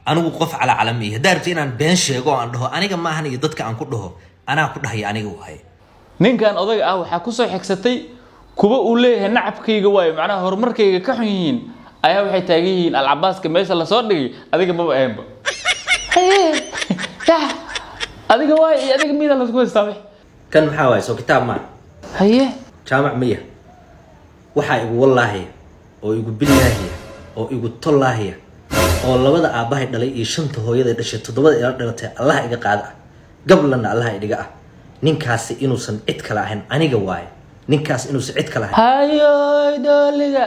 anigu qof calaacalam iyo haddaa rabti inaan been sheego oo aan dhaho aniga maahan iyo dadka aan ku dhaho anaa ku dhahaya aniga waaye ninkan odaga ah waxaa kusoo xigsatay kuwa uu leeyahay nacabkayga waayo macnaha horumarkayga ka xun yihiin ayaa waxay taagan yihiin alcabaaska meesha lasoo dhigay adiga maba ahanba haye yah adiga waayo iyo adiga mida lasku haystaa wix kan maxaa waaye soo kitaab maa haye jaamac miya waxaa igu wallaahiya oo igu billaahiya oo igu tollaahiya oo labada aabbahay dhalay iyo shanta hooyaday dhashay toddobada ila dhalatay allaha iga qaada ah gablanna allaha idhiga ah ninkaasi inuusan cid kale ahayn aniga waaye ninkaas inuusan cid kale ahayn hayoy dooliga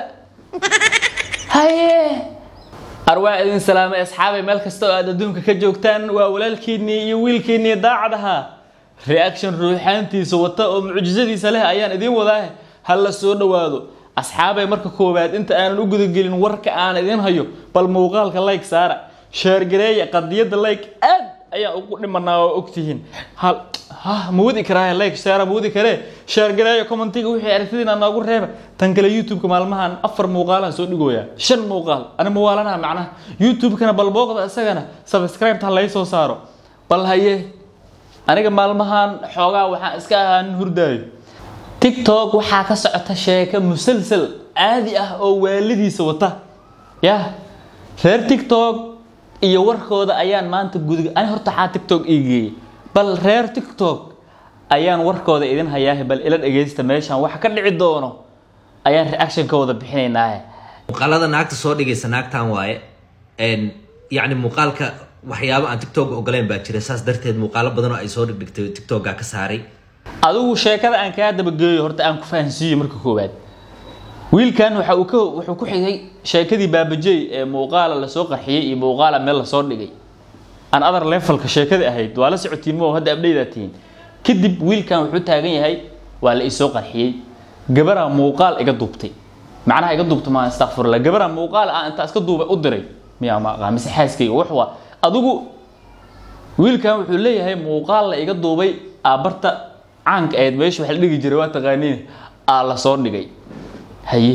haye arwaa idin salaamay asxaabay meel kasta oo aad adduunka ka joogtaan waa walaalkiinnii iyo wiilkiinnii daacad ahaa reaction ruuxaantiisa wata oo mucjisadiisa leh ayaan idiin wadaa ha la soo dhowaado asxaabay marka koowaad inta aanan u gudagelin warka aan idiin hayo bal muuqaalka like saara sheergareeya qadiyadda like aad ayaan ugu dhimanaa oo ogtihiin hal ha ma wadi karaa like saara ma wadi karee sheergareeya commentiga wixii aragtidiina noogu reeba tan kale youtube-ka maalmahan afar muuqaalaan soo dhigooyaa shan muuqaal ani mawaalanaha macnaha youtube-kana bal booqda isagana subscribe ha lay soo saaro bal haye aniga maalmahan xoogaa waxaan iska ahaa nin hurdaayo tiktok waxaa ka socota sheeko musalsal caadi ah oo waalidiisa wata yah reer tiktok iyo warkooda ayaan maanta gudiga ani horta waxaa tiktok ii geeyey bal reer tiktok ayaan warkooda idin hayaahe bal ila dhegaysta meeshan waxa ka dhici doono ayaan reaction ka wada bixinaynaahe muuqaalada naagta soo dhigaysa naagtan waaye yacni muuqaalka waxyaabo aan tiktok ogoleyn baa jira saas darteed muuqaalo badan oo ay soo dhigdhigtay tiktoka ka saaray adigu sheekada aan kaa dabageeyo horta aan ku fahansiiyo marka koowaad wiilkan waxa uu ka wuxuu ku xigay sheekadii baabajey ee muuqaala lasoo qarxiyey iyo muuqaala meel lasoo dhigay aan other levelka sheekada ahayd waa la socotiin mo hadda abdhaydaa tihiin kadib wiilkan wuxuu taagan yahay waa la isoo qarxiyey gabaraa muuqaal iga duubtay macnaha iga duubta maa astaqfirullah gabaraa muuqaal ah intaa iska duubay u diray miyaa ma aqaa mise xaaskayga wax waa adigu wiilkan wuxuu leeyahay muuqaal la iga duubay aabarta caanka ahayd meesha wax la dhigi jiray waa taqaaniin aa la soo dhigay haye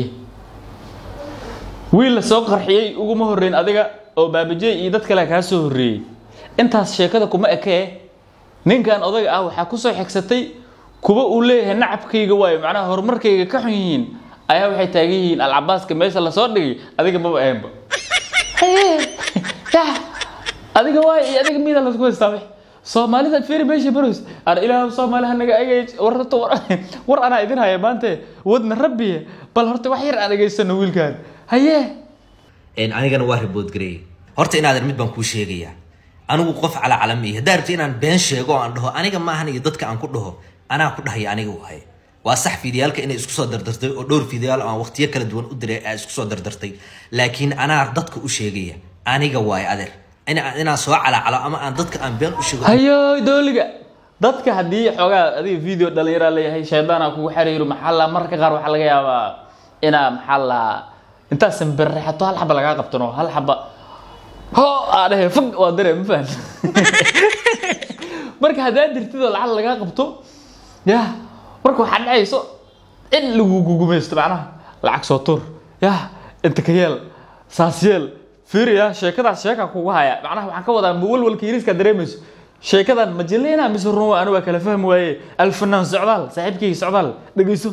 wiil la soo qarxiyey uguma horreyn adiga oo baabajey iyo dad kale kaa soo horreeyey intaas sheekada kuma ekee ninkan odaga ah waxaa kusoo xigsatay kuwa uu leeyahay nacabkayga waayo macnaha horumarkayga ka xun yihiin ayaa waxay taagan yihiin alcabaaska meesha lasoo dhigay adiga maba ahanba haye yah adiga waayo iyo adiga mida lasku haystaa wix soomaalida fiiri meesha baroys ar ilaah soomaali hanaga agay war horta war war anaa idin haya maante wadna rabbiye bal horta wax yar aan dhegaysano wiilkan haye anigana waa ribood gareeyey horta inaadan mid baan kuu sheegayaa anigu qof calaacalam iyo haddaa rabti inaan been sheego oo aan dhaho aniga maahan iyo dadka aan ku dhaho anaa ku dhahaya aniga waaye waa sax fiidiyaalka inay isku soo dardartay oo dhowr fiidiyaal oo aan waqtiyo kala duwan u diray aa isku soo dardartay laakiin anaa dadka u sheegaya aniga waaye adeer inaan soo calaacalo ama aan dadka aan been u sheego hayo dooliga dadka haddii xoogaa adiga video dhalinyaraa leeyahay shaydaana kugu xariiro maxaa la mararka qaar waxaa laga yaabaa inaa maxaa la intaad sambirrexato hal xaba lagaa qabtano hal xaba ho aa dhehe fog waa dare ma fahan marka haddaa dirtidoo lacag lagaa qabto yah marka waxaa dhacayso in lagu gugumaysto macnaha lacag soo tur yah inta ka yeel saas yeel fiiriya sheekadaas sheeka kugu haya macnaha waxaan ka wadaa walwalka yariiska dareemayso sheekadan majalena mise run anu waa kala fahmi waaye alfanaan socdaal saaxiibkayga socdaal dhegeyso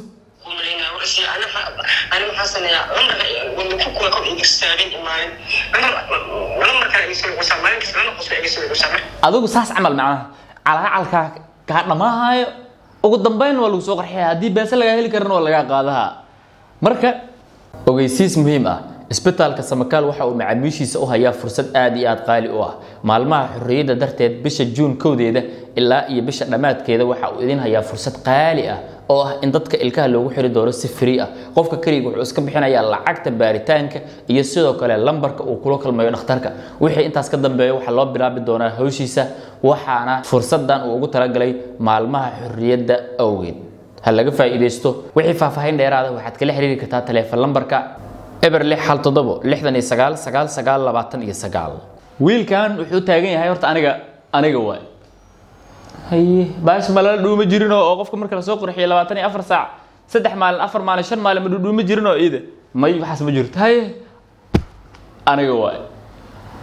أنا محسن يا عمر ونكوك وكم إنجستابين إيمان أنا عمر كان يسوي قصة ما يمكن أنا قصة يسوي قصة adigu saas camal macnaha calaacalkaa kaa dhamaahayo ugu dambeyn waa lagu soo qarxiya haddii beese lagaa heli karana waa lagaa qaadaha marka ogeysiis muhiim ah isbitaalka samakaal waxa uu macaamiishiisa u hayaa fursad aad iyo aad qaali u ah maalmaha xorriyadda darteed bisha juun kowdeeda ilaa iyo bisha dhammaadkeeda waxa uu idin hayaa fursad qaali ah oo ah in dadka ilkaha loogu xiri doono si free ah qofka keliga wuxuu iska bixinayaa lacagta baaritaanka iyo sidoo kale lambarka uu kula kulmayo dhakhtarka wixii intaas ka dambeeya waxaa loo bilaabi doonaa hawshiisa waxaana fursadan uu ugu talagalay maalmaha xorriyadda awgeed ha laga faa'iidaysto wixii faahfaahin dheeraada waxaad kala xiriiri kartaa taleefon lambarka eber lix hal toddobo lixdan iyo sagaal sagaal sagaal labaatan iyo sagaal wiilkan wuxuu taagan yahay horta aniga aniga waay haye baash malala dhuuma jirinoo oo qofka marka lasoo qurxiyo labaatan iyo afar saac saddex maalin afar maalin shan maalin ma dhuuma jirinoo iida may waxaas ma jirto haye aniga waay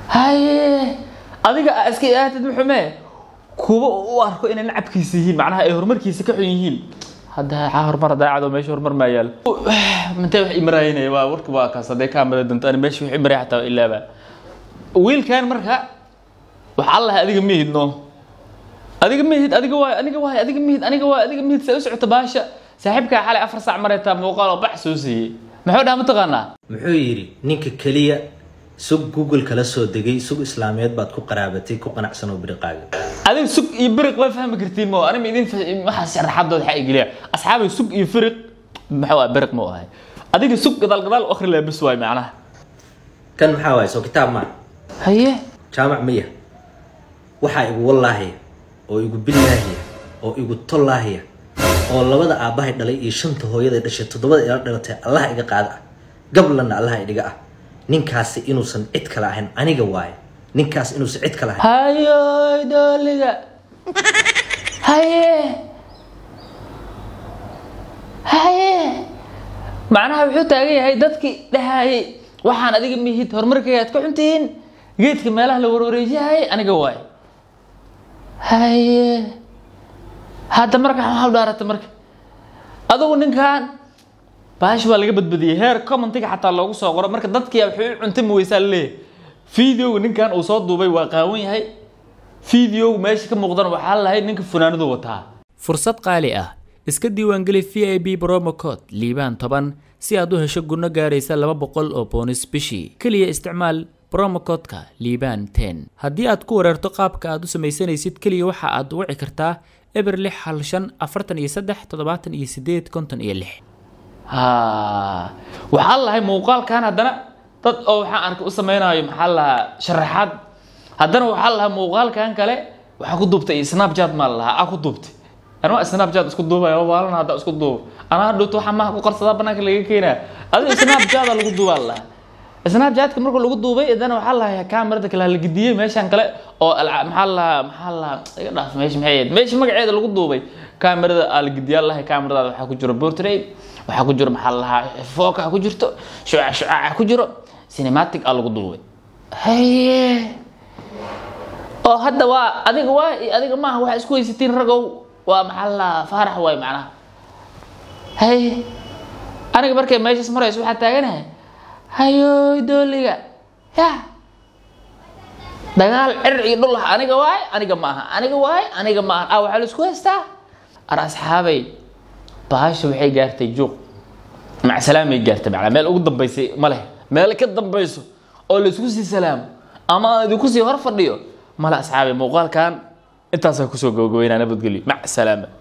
haye adiga aa iska ilaatid muxume kuwa u arko inay nacabkiisa yihiin macnaha ay horumarkiisa ka xun yihiin hadda caa horumar daacado meesha horumar maa yaal mintee wax imaraynaya waa warka waa kaas hadday kaamara danto ani meesha wax imaraya xataa ilaaba wiilkan marka waxa allah adiga mihid no adiga mihid adiga waay aniga waay adiga mihid aniga waay adiga mihid say u socota baasha saaxiibkaa xalay afar saac maraytaa muuqaal oo bax soo siiyey muxuu dhaha mataqaanaa muxuu yidhi ninka keliya sug google kala soo degay sug islaameed baad ku qaraabatay ku qanacsan oo biriqaaga adiga sug iyo biriq waa fahmi kartiin mo anima idin waxaa sharaxadood xaa igeliya asxaabay sug iyo firiq maxuu ah biriq ma ahay adiga sug gadaal gadaal u akhri laha bes waay macnaha kan maxaa waaye soo kitaab maa haye jaamac miya waxaa igu wallaahiya oo igu billaahiya oo igu tollaahiya oo labada aabbahay dhalay iyo shanta hooyada dhashay toddobada ila dhalatay allaha iga qaada ah gablanna allaha idhiga ah ninkaasi inuusan cid kale ahayn aniga waaye ninkaas inuusan cid kale ahayn hayoy dooliga haye haye macnaha wuxuu taagan yahay dadkii dhahayay waxaan adiga mihid horumarkayga aad ka xuntihiin geedka meelaha la warwareejiyahay aniga waay haye hadda marka maxaa u dhaarata marka adugu ninkan baash waa laga badbadiyey heer commentiga xataa loogu soo qoro marka dadkii wuxuu u cuntami weysaa laleeyahay videoga ninkan uu soo duubay waa qaawan yahay videoga meesha ka muuqdana waxaa lahayd ninka funaanadu wataa fursad qaali ah iska diiwaangeli v i b bromo code liibaan toban si aad u hesho gunno gaaraysa laba boqol oo boonis bishii keliya isticmaal bromocodka liibaan ten haddii aad ku wareerto qaabka aad u samaysanaysid keliya waxa aad wici kartaa eber lix hal shan afartan iyo saddex toddobaatan iyo sideed konton iyo lix ha waxaa lahay muuqaalkan haddana dad oo waxaan arkay u samaynayo maxaa lahaa sharaxaad haddana waxaa lahaa muuqaalkan kale waxaa ku duubtay snapchat maa lahaa aa ku duubtay anaa snapchat isku duubaya waalana hadda isku duubo anaa dhowto waxaa maha ku qarsadaa banaanka laga keenaa adiga snapchata lagu duubaa lahaa snapchatka marka lagu duubay haddana waxaa lahaa kamerada kale la gediyey meeshan kale oo alca- maxaa lahaa maxaa lahaa iga dhaaf meesha maxay ahayd meesha magaceeda lagu duubay kamerada aa la gediyaa lahay kameradaada waxaa ku jiro portrait waxaa ku jiro maxaa lahaa fooka ku jirto shucac shucaca ku jiro cinematic aa lagu duubay haye oo hadda waa adiga waa iyo adiga maaha waxaa isku haysatiin ragow waa maxaa lahaa faarax waay macnaha haye aniga markay meeshas marayso waxaa taaganahay hayoy dooliga ya dagaal cir iyo dhul ah aniga waay aniga maaha aniga waay aniga maaha ah waxaa la isku haystaa ar asxaabay baasha waxay gaartay juuq macsalaamay gaartay macnaa meel ugu dambaysay ma leh meel ka dambayso oo la isku sii salaamo ama aan idinku sii hor fadhiyo male asxaabay muuqaalkan intaasaa kusoo gabagabeynaa nabadgelyo mac salaama